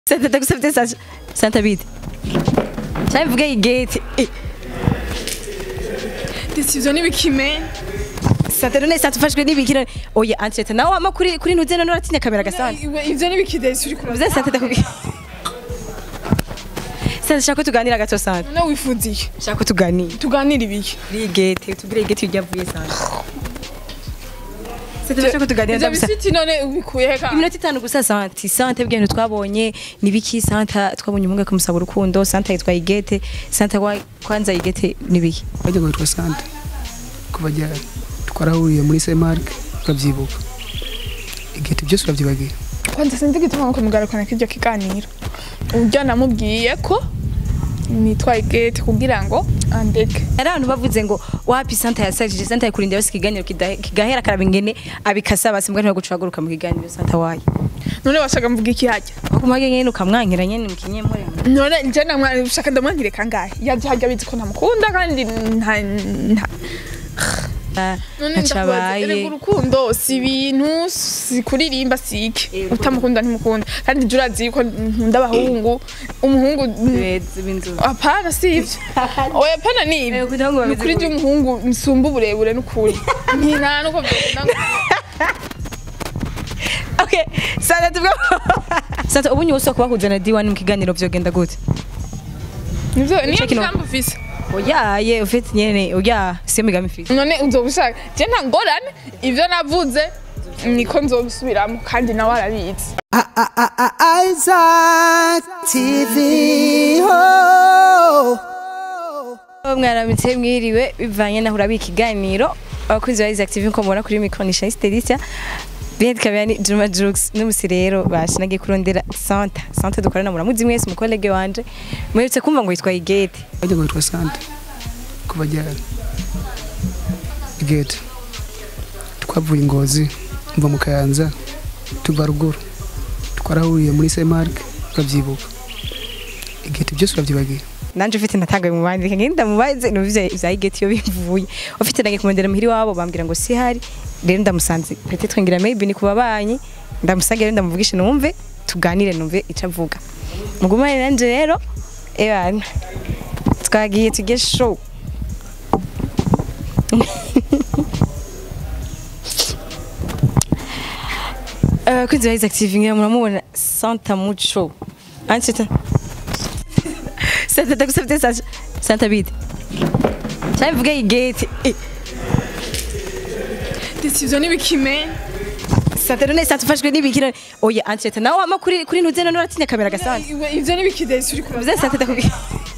Santa ndagusabye Santa Santa bite cyane mvuge igate Decision n'ibikime Santa none Santa ufashwe n'ibikira oya Antrete nawe wama kuri kuri ntuze none uratinya kamera gasana ivyo n'ibikidesi uri Mvuze Santa ndakubwiye Santa shaka ko tuganira gato Santa none wifuziye shaka ko tuganira tuganire ibiki kuri igate tubwire igate ujyavuye Santa Santa shaka ko tuganira ivyo ndagusa bisiti none ubikuye heka iminota itanu gusa Santa Santa bw'ibintu twabonye nibiki Santa twabonye umunga kumusaba urukundo Santa yitwa igate Santa wa kwanza igate nibiki bajya kwitwa sante kuva ryari twarahuriye muri semark ukabyibuka igihita byose urabyibagiye kwanza sinzi igituma ngo mugarukana kiryo kiganiro uburyo namubwiye ko nitwaye gate kugira ngo andeke hari abantu bavuze ngo wapi Santa yasajije Santa yakurinda yose ikiganiro kida- kigahera karaba ingene abikasa basimbwa ntibaguca uhaguruka mu kiganiro Santa wayo none washaka mvuga iki hajya bakumage nyene ukamwankira nyene mukinyemure none nje namwa ushaka ndamwankire kangahe yaje hajya bizi ko ntamukunda kandi nta nta none ntaco ndakubaza erega abaye urukundo si ibintu si kuririmba si iki utamukunda ntimukunda kandi jya urazi yuko nkunda abahungu umuhungu beza b'inzu apana si ivyo oya apana ni Eh, ivyo kugira ngo ni bameze ukuri gutya. ry'umuhungu nsumba uburebure n'ukuri nta nuko vyokunda ngo okay Santa tuvuga Santa ubu nyuso kubahuza na D1 mu kiganiro vyogenda gute nivyo niyo Check it out. migambi ufise oya ye ufite nyene oya siyo migambi mfite none uzobishaka je nta ngorane ivyo navuze niko nzobisubiramo kandi nawe arabizi Isaac TV. Oh. mwaramutse mwiriwe bivanye naho urabika ikiganiro abakunzi ba Isaac TV nko mubona kuri micro ni Shanice Delicia Bien kabani Juma Jux n'umusi rero bashinagiye kurondera Santa Santa dukorana muramuzi mwese umukolege wanje muherutse kumva ngo yitwa Igete bajya kwitwa sante kuva ryari igihita twavuye ingozi mva mu kayanza tuva ruguru twarahuriye muri semark ukabyibuka igihita byose urabyibagiye nanje ufite natangaye mu bandi ngenda mubaze numvise vya Igete yo bivuye ufite nagiye kumondera muhiri wabo bambwira ngo si hari rero ndamusanze peut-être ngira maybe ni kubabanyi ndamusange rero ndamuvugisha numve tuganire numve ico avuga mugumane nanje rero ebana twagiye tujye show abakunzi ba Isaac TV ngira muramubona Santa Mucho Ansita Santa ndagusabye Santa Santa bite cyane mvuge igate decision n'ibikime Santa none Santa ufashwe n'ibikira oya Ansita nawe wama kuri kuri ntuze none uratinya kamera gasana ivyo n'ibikidesi uri Mvuze Santa ndakubwiye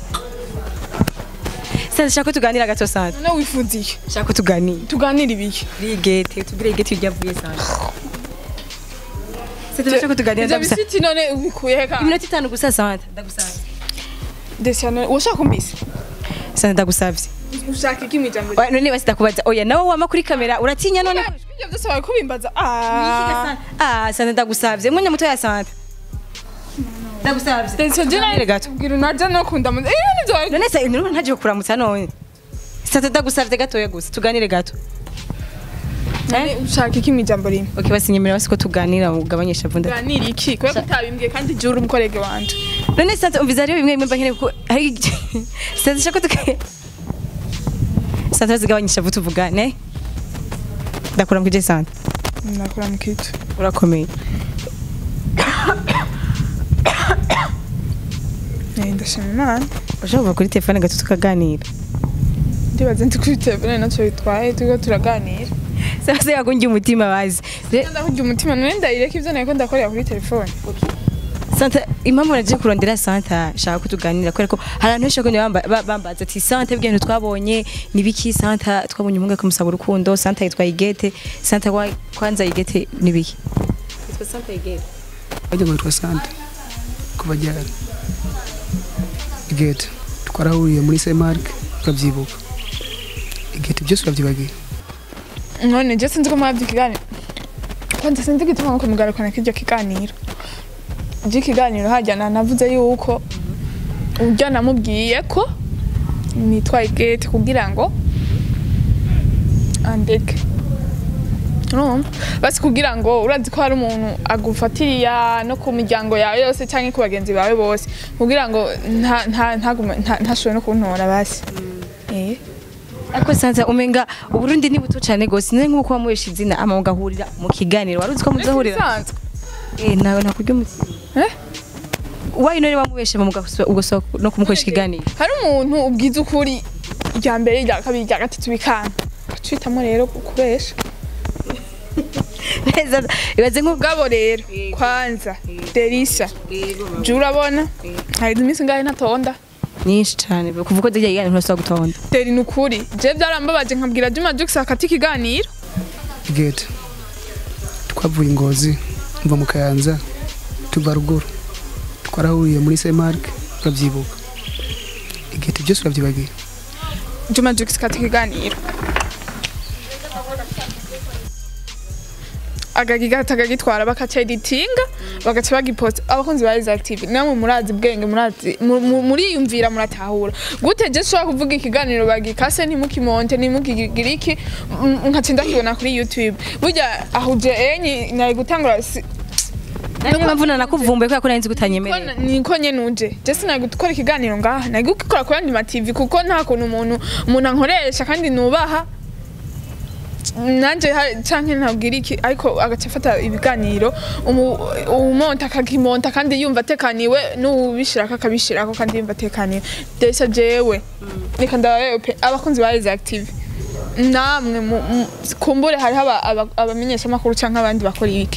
Santa shaka ko tuganira gato Santa none wifuziye shaka ko tuganira tuganire ibiki kuri igate tubwire igate ujyavuye Santa Santa shaka ko tuganira ivyo ndagusa bisiti none ubikuye heka iminota itanu gusa Santa ndagusabye decision washaka umbise Santa ndagusabye ushaka iki mwijambo Oya, none basi ndakubaza oya nawe wama kuri kamera uratinya none ibyo byose bari kubimbaza ah Ah, Santa ndagusabye mwanya muto ya Santa ndagusabye decision je Tuganire gato bwira unaje no kunda mu eh nivyo bari none se nuru ntaje kuramutsa none Santa ndagusabye gatoya gusa tuganire gato None ushaka iki mwijambo rimwe okay basi nyemera basi ko tuganira ugabanyisha vunda tuganire iki kubera ko utabimbwiye kandi je uri umukorege wanje none Santa umviza rero bimwe bimwe mba nkeneye kuko hari Santa shaka tuganire Santa zigabanyisha vuta tuvugane ndakura mukije Santa nakora mu kitu urakomeye eh ndashima imana ushobora kuva kuri telefone gato tukaganira ndibaza ndi kuri telefone nacyo bitwaye turiko turaganira Sasa yagungiye umutima bazi Re- ndahurya umutima none ndayireka ivyo nariko ndakorera kuri telefone Santa impamvu naje kurondera Santa shaka ko tuganira kubera ko hari abantu benshi bakunze bamba- ba- bambaza ati Santa bw'ibintu twabonye nibiki Santa twabonye umunga kumusaba urukundo Santa yitwa Igete Santa wa kwanza Igete nibiki Yitwa Santa Igete bajya kwitwa sante kuva ryari igihita twarahuriye muri semark ukabyibuka igihita byose urabyibagiye none je sinzi ko mwavye ikiganiro kwanza sinzi igituma ngo mugarukana kiryo kiganiro je ikiganiro hajya navuze yuko uburyo namubwiye ko nitwaye gate kugira ngo andeke urumva basi kugira ngo urazi ko hari umuntu agufatiriya no ku miryango yawe yose cyangwa ku bagenzi bawe bose kugira ngo nta- nta- ntagume- nta- ntashobore no kuntora basi Eh. ariko sanza umenga uburundi ni buto cyane gose none nk'uko wamuhesha izina ama mugahurira mu kiganiro wari uzi ko muzahurira Bisanzwe. eh nawe nakurya umutima Eh? wayi none wamubeshe mu ugasohoka no kumukoresha ikiganiro hari umuntu ubwiza ukuri irya mbere irya kabiri irya gatatu bikanga twitamo rero kubesha neza ibaze nk'ubwa ubwabo rero kwanza derisha jya urabona hari iminsi ngahe ntatonda nyinshi cyane kuva uko zijya iganiro ntusaba gutonda deri ni ukuri je byarambabaje nkabwira juma jux akati ikiganiro gate twavuye ingozi mva mu kayanza tuva ruguru twarahuriye muri semarike urabyibuka igate byose urabyibagiye juma jux akati ikiganiro agagigata akagitwara bakaca editinga bagaca bagiposta abakunzi ba active namwe murazi bwenge murazi mu- mu- muriyumvira muratahura gute je shobora kuvuga ikiganiro bagikase ntimukimonte ntimukigire iki m- nkaca ndakibona kuri youtube burya ahuje enyi nari gutangura si- niyo mpamvu nanakuvumbuye kubera ko nari nzi ko kutanyemerera na- niko nyene uje je sinari gukora ikiganiro ngaha nari gukora ku yandi ma TV kuko nta kuntu umuntu umuntu ankoresha kandi nubaha nanje ha- canke ntabwira iki ariko agaca afata ibiganiro umu- umonta akakimonta kandi yumva atekaniwe n'uwubishirako akabishirako kandi yumva atekaniwe desa jewe reka ndabayewe pe abakunzi ba Rise Active namwe mu- mu- kumbure hariho aba- aba- abamenyeshamakuru canke abandi bakora ibiki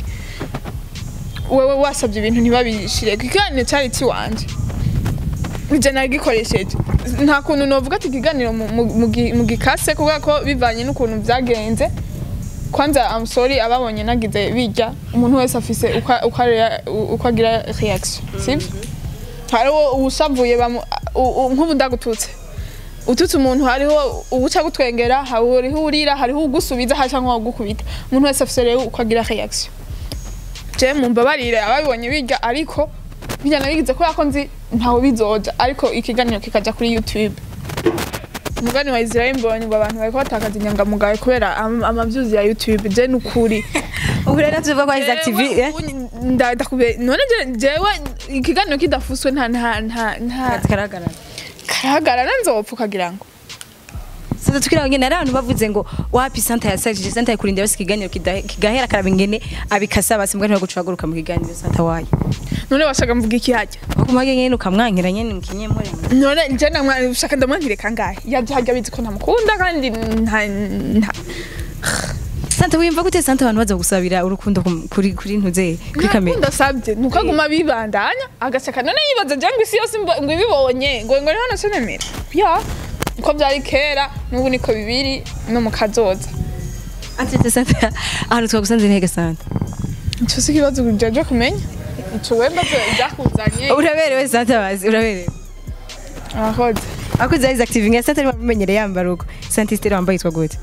wewe wasabye ibintu ntibabishire ikiganiro cyari kiwanje nje nagikoresheje nta kuntu novuga ati ikiganiro mu- mu- mu gi- mu gikase kubera ko bivanye n'ukuntu byagenze kwanza I'm sorry ababonye nagize bijya umuntu wese afise uko uko area- uko agira reaction sibyo hariho uwusavuye bamu- u- u- nk'ubu ndagututse ututse umuntu hariho uwuca gutwengera hariho urira hariho ugusubiza hari cyangwa ugukubita umuntu wese afise rero uko agira reaction je mumbabarire ababibonye biga ariko bijya nabigize kubera ko nzi ntawe bizoja ariko ikiganiro kikaja kuri youtube umugani wa israel mbonye ngo abantu bariko batakaza inyangamugayo kubera am- amavyuzi ya youtube je nukuri ubu rero tuvuga ko Rise Active eh? ndakube none je- jewe ikiganiro kidafuswe nta nta nta nta karagarara karahagarara nzopfa ukagira ngo sasa tukira ngene ari abantu bavuze ngo wapi santa yasajije santa yakurinda basi ikiganiro kida- kigahera karaba ingene abikasa basi mbwa ntibagucaguruka mu kiganiro santa wayo none washaka mvuga iki hajya bakumage nyene ukamwankira nyene mukinyemure none je namwa ushaka ndamwankire kangahe yaje hajya bizi ko ntamukunda kandi nta nta santa wiyumva gute santa abantu baza gusabira urukundo ku- kuri kuri ntuze kuri kamera ndasabye nuko aguma bibandanya agaseka none yibaza je ngo isi yose mbo- ngo ibibonye ngo ngo niho nasenemera ya uko byari kera n'ubu niko bibiri no mu kazoza atete santa ahantu twagusanze ntege santa ico si ikibazo jaje kumenya ico wembaze ibyakuzanye uraberewe santa bazi uraberewe abakoze akoze Rise Active nge santa ari bamenyereye yambara uko santa istere wambaye yitwa gute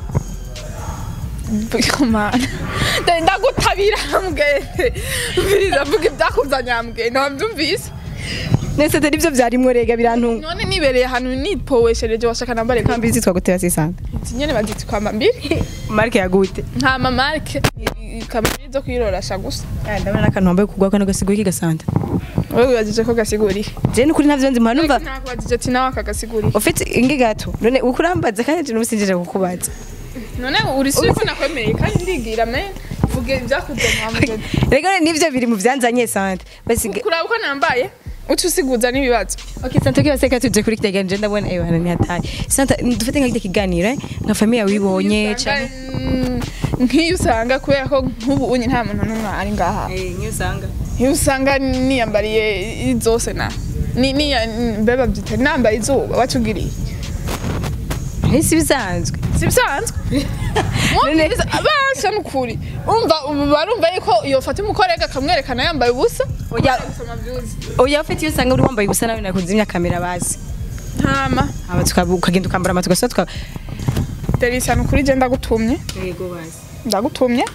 kumana ndagutabira mbwete mbiriza mvuga ibyakuzanye mbwete ntabyumvise nese santa nivyo vyarimwo rega birantunga none nibereye ahantu nipoweshereje washaka nambare kambi zitwa gute basi santa nyene bazita kwamba mbiri marke ya gute nta mamarike kamambiri zo kwirorasha gusa Ah, ndabona n'akantu wambaye kugwa kano gasigura iki gasanta wowe wibajije ko gasiguriye je nukuri ntavyo nzi mpano numva nakubajije ati nawe akaгаsiguriye ufite ingi gato none ukurambaza kandi je nubusinjije kukubaza none uri suri ko nakwemereye kandi ndigira me vuge ibyakuzanye hamuje rega nivyo biri mu vyanzanye santa basi kuraba uko nambaye uca usiguza n'ibibazo Okay, Santa ukiwa seka tuje kuri kitagani je ndabona ewe hana ni hatari. Santa dufate nka kiganiro eh nka familia wibonye cyane. Mm, nk'iyo usanga kubera ko nk'ubu unye nta muntu n'umwe ari ngaha Eh nyo usanga. iyo usanga niyambariye zose na ni ni mbeba byita nambaye izuba wacugiriye Hisi bisanzwe. si bisanzwe mwumviriza abasha nukuri umva ubu barumva yuko yofata umukorega akamwerekana yambaye ubusa Oya gusoma byuzi oya ufite iyo usanga uri wambaye gusa nawe nakuzimya kamera basi. ntama Aba tukabu ukagenda ukambara amatu gasa tuka. derisa nukuri je ndagutumye Yego basi. ndagutumye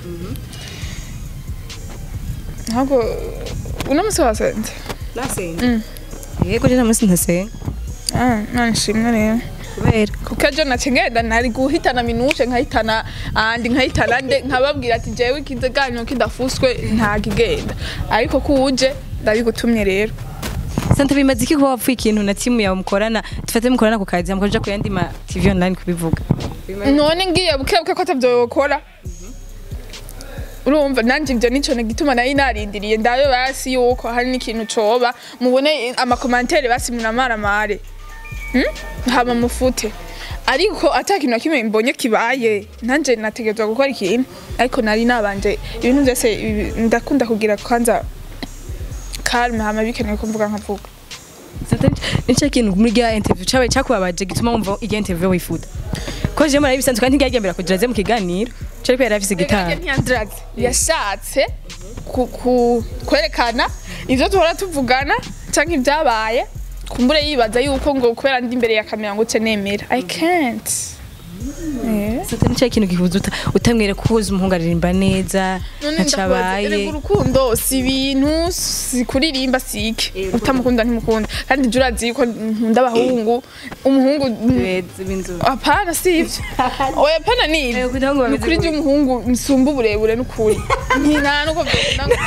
ntabwo uno musi wasenze Nasenga. Mm. Yego je namusi ntasenga. Ah, none shimwe rero kubera kuko ejo nace ngenda nari guhitana minushe nkahitana andi nkahitana nde nkababwira ati jewe ikiganiro kidafuswe ntakigenda ariko kuje ndabigutumye rero sante bimaze iki kuba wapfuye ikintu na timu yawe mukorana dufate mukorana ku kazi mukaja ku yandi ma tv online kubivuga none ngiye bukebuke ko atavyo yokora urumva nanje ivyo nico gituma nari narindiriye ndabe basi yuko hari n'ikintu coba mubone amakomantere basi munamaramare Hmm? hama mufute ariko ata kintu na kimwe mbonye kibaye nanje nategerezwa gukora ikintu ariko nari nabanje ibintu vyose ibi- ndakunda kugira kwanza kalme hama bikenewe ko mvuga nkavuga sante nico kintu muri rya interview cabaye cakubabaje gituma wumva irya interview wifuza ko je mara bisanzwe kandi ntiyagendera kugira aze mu kiganiro cari ko yari afise gitanga ntiyandiraze yashatse ku- ku- kwerekana ivyo duhora tuvugana canke ibyabaye kumbure yibaza yuko ngo kubera ndi imbere ya kamera ngo ce nemera i can't Eh. sante nico kintu gihuza uta utamwere kuhuza umuhungu aririmba neza none ndakubaza, ntacabaye erega urukundo si ibintu si kuririmba si iki utamukunda ntimukunda kandi jya urazi yuko nkunda abahungu umuhungu beza b'inzobe apana si ivyo oya apana ni Eh, ivyo kugira ngo ni bameze ukuri gutya. ry'umuhungu nsumba uburebure n'ukuri nta nuko vyokunda ngo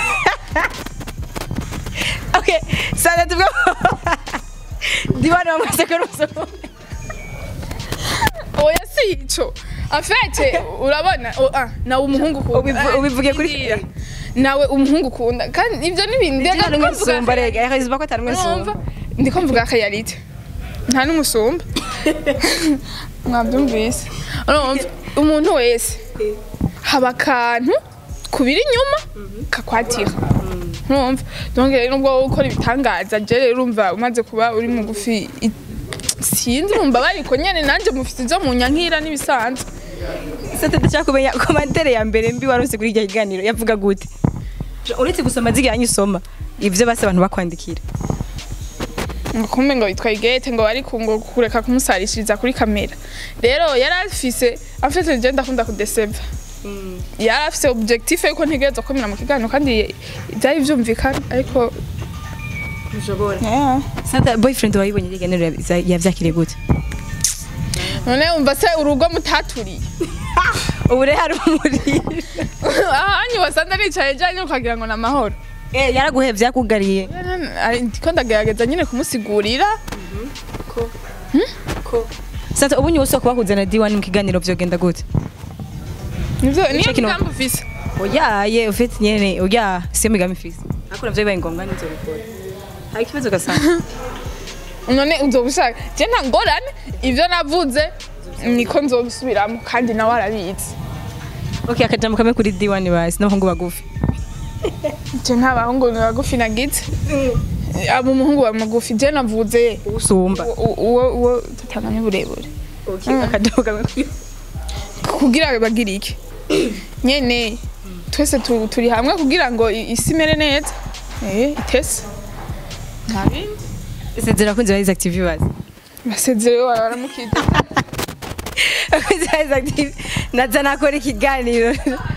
okay sante tuvuga Diwana wamaze kurusoma oya si ico afete urabona o- ah, nawe umuhungu ukunda Ubivu- Ah, ubivuge kuri- ndira. nawe umuhungu ukunda kandi ivyo ni ibintu Diwana ndiko umwe mvuga nsumba rega yahizuba ko atari umwe urumva nsumba ndiko mvuga akayarite nta n'umusumba mwabyumvise urumva umuntu wese haba akantu kubira inyuma kakwatira urumva donc rero nubwo wowe ukora ibitangaza je rero urumva umaze kuba uri mugufi i- sinzi urumva bariko nyene nanje mufite ivyo munyankira n'ibisanzwe sante ndashaka kumenya komantere ya mbere mbi warose kuri iryo kiganiro yavuga gute uretse gusoma ziga nyisoma ivyo base abantu bakwandikira ngo kumbe ngo yitwa igete ngo ariko ngo kureka kumusarishiriza kuri kamera rero yari afise afite je ndakunda kudeseva yari afise objectif yuko ntegereza komera mu kiganiro kandi byari vyumvikana ariko ushobora yeah. sante boyfriend wayibonye iryo kiganiro yav- yavyakiriye gute none umva se urugo mutaturiye ubu rero hari umuriro ahanyu wasanze nicaye janye ukagira ngo ni amahoro Eh, yaraguhevye yakugariye Ari- ndiko ndagerageza nyine kumusigurira sante ubu nyuso kubahuza na D1 mu kiganiro vyogenda gute nivyo niyo Ico kino- migambi ufise oyaye ufite nyene oya siyo migambi mfise ariko navyo bibaye ngombwa nizobikora hari ikibazo gasanga none uzobushaka je nta ngorane ivyo navuze niko nzobisubiramo kandi nawe arabizi okay akajambo kamwe kuri D1 basi n'abahungu bagufi je nta bahungu bagufi nagize abo umuhungu wa magufi je navuze usumba u- uwo uwo tutanganya uburebure okay akajambo kamwe kuri kugira bagire iki nyene twese tu- turi hamwe kugira ngo i- isi imere neza eh itese nta bindi sezera kunzi ba active basi basezerewe baramukije kunzi ba active naza nakora ikiganiro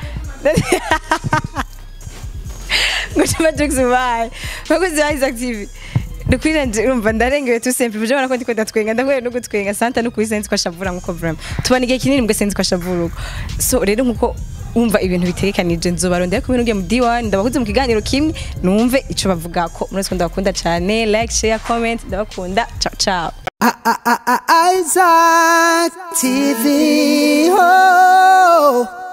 ngo chama jokes bye bakunzi ba active Nukwiranje urumva ndarengewe tu simple buje bara ko ndiko ndatwenga ndahuye no gutwenga santa no kubisenzi kwa shavura nkuko vraiment tubana igihe kinini mbwe senzi kwa shavura uko so rero nkuko umva ibintu bitegekanije nzobarondera kumwe n'ugiye mu D1 ndabahuze mu kiganiro kimwe numve ico bavuga ko muri twese ndabakunda cyane like share comment ndabakunda ciao ciao Isaac TV. Oh.